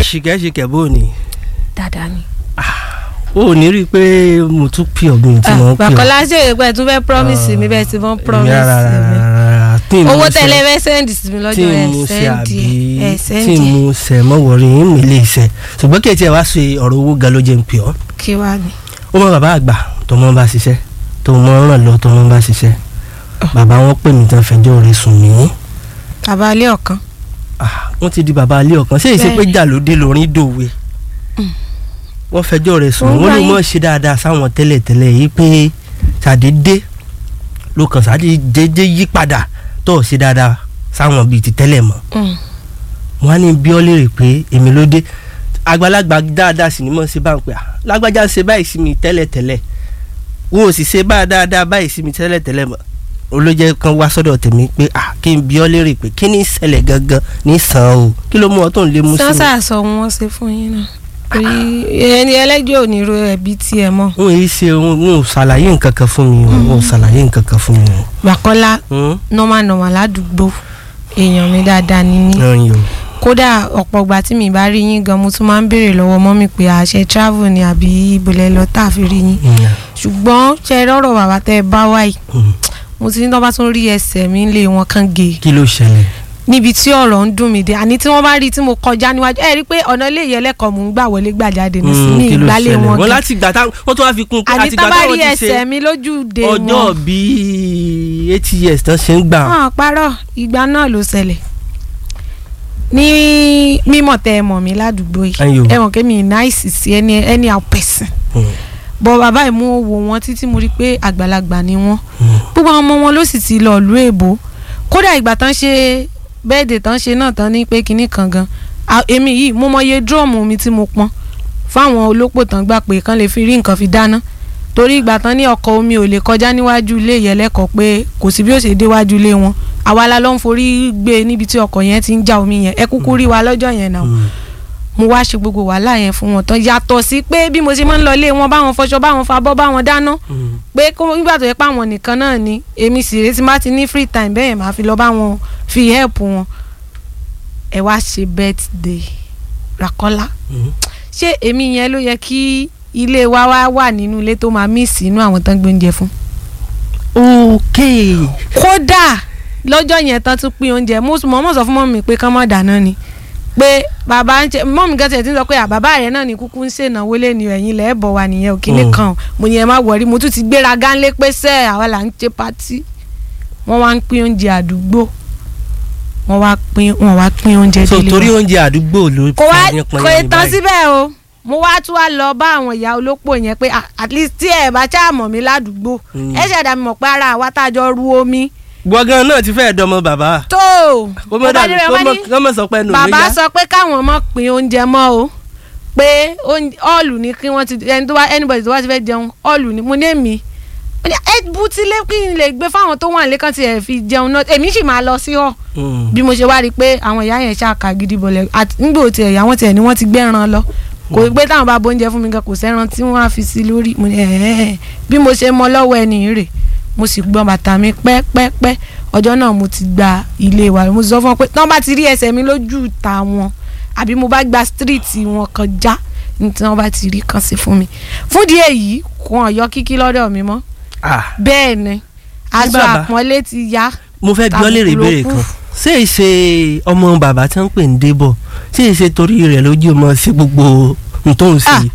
ṣìkẹ́ṣìkẹ́ bó ni dáadáa ni. o ò ní rí i pé mo tún pè ọ́ bí mo ti mọ̀ ń pè ọ́. bàkọ́lá ṣe é pé tún fẹ́ promise mi bẹ́ẹ̀ tí wọ́n promise mi owó tẹ́lẹ̀ fẹ́ sẹ́ndì sí mi tí lọ́jọ́ ẹ̀ mo ṣe sẹ́ndì àbí ẹ̀ tí sẹ́ndì mo ṣe mọ́ wọ̀rí yín mi lè ṣe ṣùgbọ́n kí ẹ tiẹ̀ wá ṣe ọ̀rọ̀ owó ga ló jẹ́ ń pè ọ́. kí wá ni. ó mọ bàbá àgbà tó mọ bá ṣiṣẹ́ tó mọ ràn lọ tó mọ bá ṣiṣẹ́ bàbá wọn pè mí tán fẹjọ́ rẹ̀ sùn mí. bàbá alẹ́ ọ̀kan Ah, wọ́n ti di bàbá alẹ́ ọ̀kan ṣé ìṣe pé Bẹ́ẹ̀ni. jà ló dé lórí dòwe wọ́n fẹjọ́ rẹ̀ sùn Wọ́n wọ́n ló gbá mọ̀ ṣe dáadáa sáwọn tẹ́lẹ̀tẹ́lẹ̀ yìí pé ṣàdédé ló kàn ṣàdédé yí padà tó ò ṣe dáadáa sáwọn bíi ti tẹ́lẹ̀ mọ́ Mm. wọ́n á ní bí ọ́ lérè pé èmi ló dé àgbàlagbà dáadáa sì ni mo ṣe bá ń pè á lágbájá ṣe báyìí sí mi tẹ́lẹ̀tẹ́lẹ̀ wọn ò sì ṣe bá dáadáa báyìí sí mi tẹ́lẹ̀tẹ́lẹ̀ mọ́ olójẹ́ kan wá sọ́dọ̀ tèmi pé à kí n bí ọ́ lérè pé kí ni ìṣẹ̀lẹ̀ gangan ní sàn o kí ló mú ọ tó ń lé mú sí mi. sánsà sọ wọn ṣe fún yín náà torí ẹni ẹlẹ́jọ́ ò ní ro ẹbí tiẹ̀ mọ́ wọn yìí ṣe wọn ò ṣàlàyé nǹkan kan fún mi o wọn ò ṣàlàyé nǹkan kan fún mi o. bàkọ́lá Hmm? normal normal ládùúgbò èèyàn mi dáadáa ni mí ẹ̀yin o. kódà ọ̀pọ̀ ìgbà tí mi bá rí yín gan mo tún máa ń béèrè lọ́wọ́ mọ́mì pé àṣẹ travel ni àbí ibùlẹ̀ lọ tá a fi rí yín Hmm. ṣùgbọ́n ṣe rọ́rọ̀ bàbá tẹ́ ẹ bá wáyé Hmm. mo ti ní tó bá tún rí ẹsẹ̀ mi lé wọn kán gé kí ló ṣẹlẹ̀. níbi tí ọ̀rọ̀ ń dùn mí dé àní tí wọ́n bá rí tí mo kọjá níwájú ẹ rí i pé ọ̀nà ilé ìyẹlẹ́kọ̀ọ́ mò ń gbà wọlé gbà jáde ní sí Hmm, ní kí ló ìgbálẹ̀ ṣẹlẹ̀ wọn wọn gan láti gbà tá wọ́n tún wá fi kún un pé àní àti tá gbà bá táwọn rí ti ẹsẹ̀ ṣe mi lójúde ọjọ́ wọn bíi eighty years tán ṣe ń gbà. hàn parọ́ ìgbà náà ló ṣẹlẹ̀ ní mímọ̀ tẹ ẹ mọ̀ mí ládùúgbò Ayò. yìí ẹ mọ̀ kémi náìsì sí ẹni ẹni àpẹ̀sìn Hmm. bọ́ bàbá yìí mú owó wọn títí mo rí i pé àgbàlagbà ni wọ́n Hmm. gbogbo àwọn ọmọ wọn ló sì ti lọ ìlú èbó kódà ìgbà tán ṣe bẹ́ẹ̀dẹ̀ tán ṣe náà tán ní pé kinní kan gan À, èmi yìí mo mọ iye dúrọ́ọ̀mù mi tí mo pọn fáwọn olópò tán gbà pé kán lè fi rí nǹkan fi dáná torí ìgbà tán ní ọkọ̀ omi ò lè kọjá níwájú ilé ìyẹlẹ́kọ̀ọ́ pé kò sí bí ó ṣe déwájú ilé wọn àwa la ló ń forí gbé níbi tí ọkọ̀ yẹn ti ń já omi yẹn ẹ kúkú rí wa lọ́jọ́ yẹn náà Hmm. mo wá ṣe gbogbo wàhálà yẹn fún wọn tán yàtọ̀ sí pé bí mo ṣe máa ń lọ ilé wọn báwọn fọṣọ báwọn fabọ́ báwọn dáná Hmm. pé kó nígbà tó yẹ pé àwọn nìkan náà ni èmi sì retí má ti ní free time bẹ́ẹ̀ máa fi lọ bá wọn fi help wọn ẹ wá ṣe birthday Ràkọ́lá Hmm. ṣé èmi yẹn ló yẹ kí ilé wa wá wà nínú ilé tó máa miss inú àwọn tán gbé oúnjẹ fún. ok kódà lọ́jọ́ yẹn tán tún pín oúnjẹ mo mọ̀ mọ̀ sọ fún mọ́mì pé kán má dáná ni pé bàbá ń ṣe mọ́mì gan tiẹ̀ ti ń sọ pé à bàbá rẹ̀ náà ní kúkú ń ṣènáwó lé ní ẹ̀yìn ilẹ̀ ẹ̀bọ̀ wa nìyẹn ò kíní Mm. kan mo ní ẹ má wọrí mo tún ti gbéra gánlé pé sẹ́ àwa là ń ṣe pátí wọ́n wá ń pín oúnjẹ àdúgbò wọ́n wá pín wọ́n wá pín oúnjẹ so délé torí wa oúnjẹ àdúgbò ló kò wá fa yẹn pọn kò yẹn ní tán báyìí. síbẹ̀ o mo wá tún wá lọ bá àwọn ìyá olópò yẹn pé ah, at least tí ẹ bá ṣáà mọ̀ mí ládùúgbò Mm. ẹ ṣẹ̀dá mi mọ̀ pé ara àwa tá a jọ ru omi gbọ̀ngàn náà ti fẹ́ẹ̀ dọmọ bàbá tó kó mọ́ dàbí débẹ̀ kó wọ́n mọ́ ní kó mọ́ sọ pé nù mí bàbá yá. sọ pé káwọn mọ̀ pín oúnjẹ mọ́ o pé ọ́ọ̀lù ni kí wọ́n ti ẹni tó wá anybody tó wá ti fẹ́ jẹun ọ́ọ̀lù ni mo ní èmi Ó ní, ẹ bu ti lé kí n lè gbé fáwọn tó wà lẹ́kàn tí ẹ fi jẹun náà èmi sì máa lọ sí ọ̀ Hmm. bí mo ṣe wá rí i pé àwọn ìyá yẹn ṣáàkà gidi bọ̀lẹ̀ àti nígbà tí ẹ̀yà wọn tiẹ̀ ni wọ́n ti gbẹ́ran lọ kò pé táwọn bá bóúnjẹ fún mi gan kò sẹ́ran tí wọ́n á fi sí lórí mo ní ẹ̀ẹ́ bí mo ṣe mọ lọ́wọ́ ẹni rè mo sì gbọ́n bàtà mi pẹ́pẹ́pẹ́ ọjọ́ náà mo ti gba ilé wa mo sì sọ fún wọn pé tí wọ́n bá ti rí ẹsẹ̀ mi lójú ta wọn àbí mo bá gba stíríìtì wọn kọjá ní tí wọ́n bá ti rí kan sí fún mi fún díẹ̀ yìí kò hàn yọ kíkí lọ́dọ̀ mi mọ́ Ah, bẹ́ẹ̀ ni aṣọ bàbá. àpọ́nlé ti ya mo fẹ́ bí ọ léèrè Tàbùkù ló ìbéèrè kù. kan ṣé ìṣe ọmọ bàbá tí wọ́n ń pè ní débọ̀ ṣé ìṣe torí rẹ̀ lójú ọmọ sí gbogbo n tó ń ah sí.